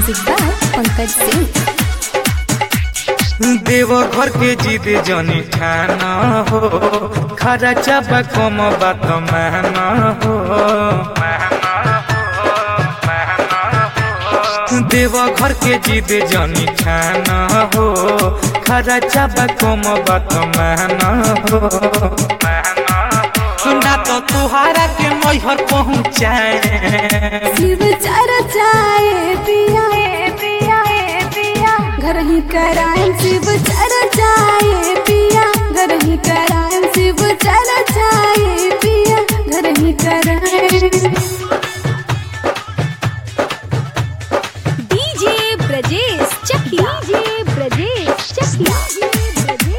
music by Pankaj Singh देव घर के जिद जनी ठान हो खरा चाबा कम बात मान हो देव घर के जिद जनी ठान हो खरा चाबा कम बात मान हो ना तो तुहारा के मैहर पहुँचाए शिव चर्चाए पिया पिया पिया घर ही कराएं शिव चर्चाए पिया घर ही कराएं शिव चर्चाए पिया घर ही कराएं डीजे ब्रजेश चकिया डीजे ब्रजेश चकिया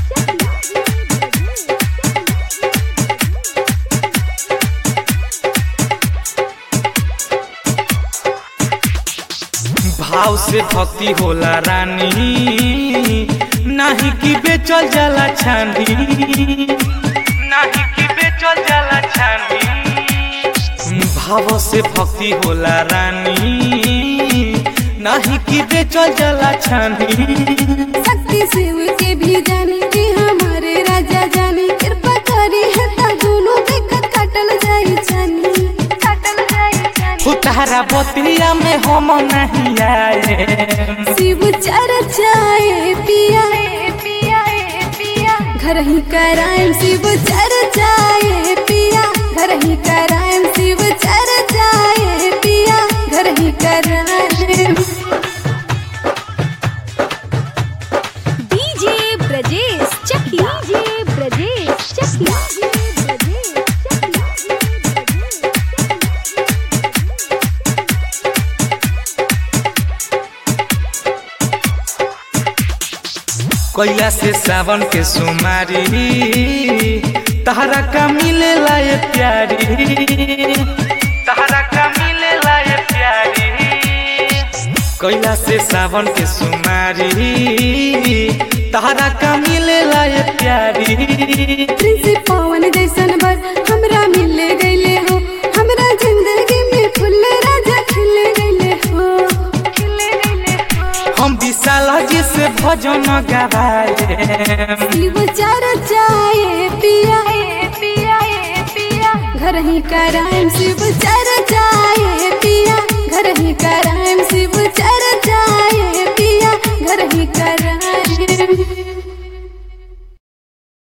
भाव से भक्ति होला रानी नाही कि बेचल जाला छानी नाही कि बेचल जाला छानी भाव से भक्ति होला रानी नाही कि बेचल जाला छानी शक्ति शिव के भी जाने कि हमारे राजा जाने कृपा करी है ता दोनों दिक्कत काटल जाई छानी काटल जाई छानी उतारा बतिया में हम नहीं आए शिव चर्चाए पिया पिया पिया घर ही कराएं शिव चर्चाए पिया घर ही कराएं शिव चर्चाए पिया घर ही कराएं डीजे ब्रजेश चकिया डीजे ब्रजेश चकिया कैला से सावन के सुमारी तहरा का मिले लाए प्यारी तहरा का मिले लाए प्यारी कैला से सावन के सुमारी तहरा का मिले लाए प्यारी प्रिंस पवन जैसन बर हमरा मिल गईले हो हमरा जिंदगी में फूल राजा खिल गईले हो खिल गईले हो हम विशाल जी से भजन गवाए शिव चर्चाए पिया पिया पिया घर ही कराएं शिव चर्चाए पिया घर ही कराएं